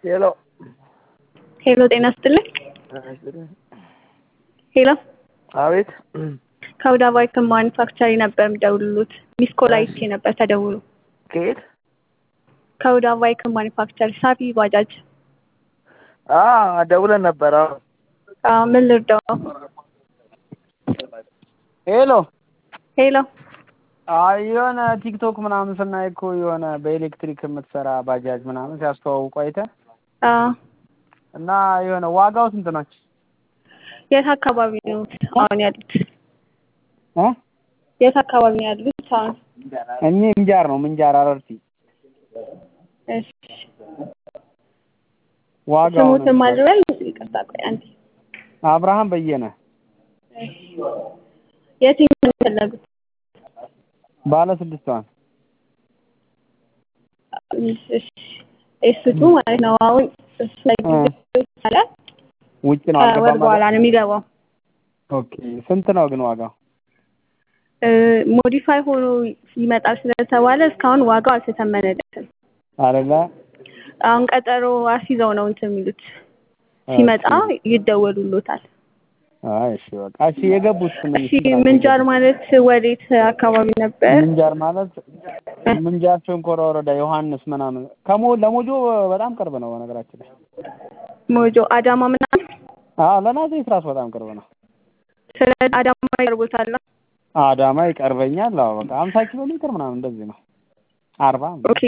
ሄሎ ሄሎ ጤና ይስጥልኝ። ሄሎ አቤት ከሁዳ ባይክን ማኒፋክቸሪ ነበር የምደውልሉት። ሚስ ኮል አይቼ ነበር ተደውሎ። ከየት? ከሁዳ ባይክን ማኒፋክቸሪ ሳፊ ባጃጅ። አ ደውለን ነበር። አዎ አዎ፣ ምን ልርዳው? ሄሎ ሄሎ አይ የሆነ ቲክቶክ ምናምን ስናይ እኮ የሆነ በኤሌክትሪክ የምትሰራ ባጃጅ ምናምን ሲያስተዋውቁ አይተን አዎ፣ እና የሆነ ዋጋው ስንት ናች? የት አካባቢ ነው አሁን ያሉት? እ የት አካባቢ ነው ያሉት አሁን? እኔ ምንጃር ነው ምንጃር አረርቲ። እሺ ዋጋው ስሙትን ማልበል ይቅርታ፣ ቆይ አንዴ። አብርሃም በየነ እሺ የትኛውን ነው የፈለጉት? ባለ ስድስቷን እሺ ኤስቱ ማለት ነው። አሁን እሱ ላይ ይቻላል። ውጭ ነው ከወር አልገባም በኋላ ማለት ነው የሚገባው። ኦኬ ስንት ነው ግን ዋጋው? ሞዲፋይ ሆኖ ይመጣል ስለተባለ እስካሁን ዋጋው አልተተመነለትም። አይደለ አሁን ቀጠሮ አስይዘው ነው እንትን የሚሉት ሲመጣ ይደወሉሎታል። አይ እሺ በቃ እሺ የገቡት ምን እሺ ምንጃር ማለት ወዴት አካባቢ ነበር? ምንጃር ማለት ምንጃር ሸንኮራ ወረዳ ዮሐንስ ምናምን ከሞ ለሞጆ በጣም ቅርብ ነው በነገራችን ላይ ሞጆ አዳማ ምናምን። አዎ ለናዝሬት ራሱ በጣም ቅርብ ነው ስለ አዳማ ይቀርቦታል። አዳማ ይቀርበኛል አዎ በቃ ሀምሳ ኪሎ ሜትር ምናምን እንደዚህ ነው አርባ ኦኬ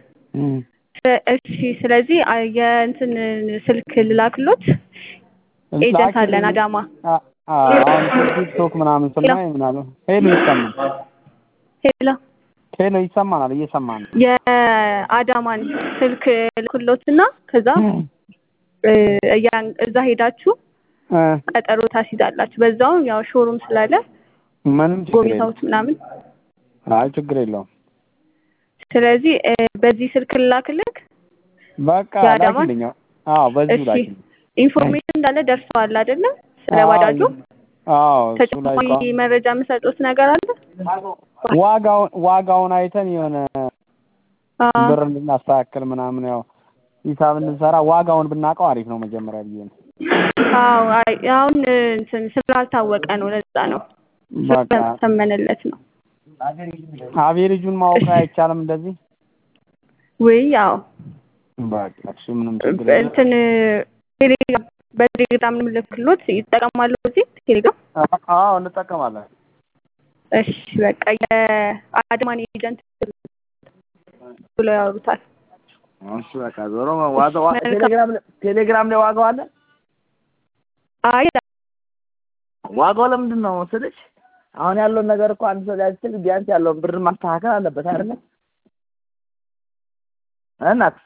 እሺ ስለዚህ አ- የእንትን ስልክ ልላክሎት ኤጀንት አለን አዳማ አ- አሁን ቲክቶክ ምናምን ስናይ ምናምን ሄሎ ይሰማል ሄሎ ሄሎ ይሰማናል እየሰማን ነው የአዳማን ስልክ ልክሎትና ከዛ እ እያን- እዛ ሄዳችሁ እ ቀጠሮ ታስይዛላችሁ። በዛውም ያው ሾሩም ስላለ ምንም ችግር የለውም ጎብኝታውት ምናምን። አይ ችግር የለውም ስለዚህ እ በዚህ ስልክ ልላክልክ። በቃ የአዳማ? ላኪልኝ አዎ በዚሁ እሺ ላኪልኝ ኢንፎርሜሽን እንዳለ ደርሰዋል አይደለ? ስለ አዎ፣ ባጃጁ አዎ እሱ ላይ ተጨማሪ እኮ መረጃ የምሰጡት ነገር አለ? ዋጋውን ዋጋውን አይተን የሆነ አዎ። ብር እንድናስተካክል ምናምን ያው ሂሳብ እንድንሰራ ዋጋውን ብናውቀው አሪፍ ነው መጀመሪያ ብዬ ነው። አዎ አይ አሁን እንትን ስላልታወቀ ነው ለዛ ነው በቃ ስላልተመነለት ነው። አቬሬጁን ማወቅ አይቻልም እንደዚህ። ወይ ያው በቃ እሺ ምንም ችግር የለም። እንትን ቴሌግራም በቴሌግራም ልክሎት ይጠቀማሉ እዚህ ቴሌግራም። አዎ እንጠቀማለን። እሺ በቃ የአድማን ኤጀንት ብለው ያወሩታል። እሺ በቃ ዞሮ ዋጋው ቴሌግራም ላይ ቴሌግራም ላይ ዋጋው አለ። አይ ዋጋው ለምንድን ነው ስልሽ አሁን ያለውን ነገር እኮ አንድ ሰው ሊያስችል ቢያንስ ያለውን ብር ማስተካከል አለበት አይደለ? እናት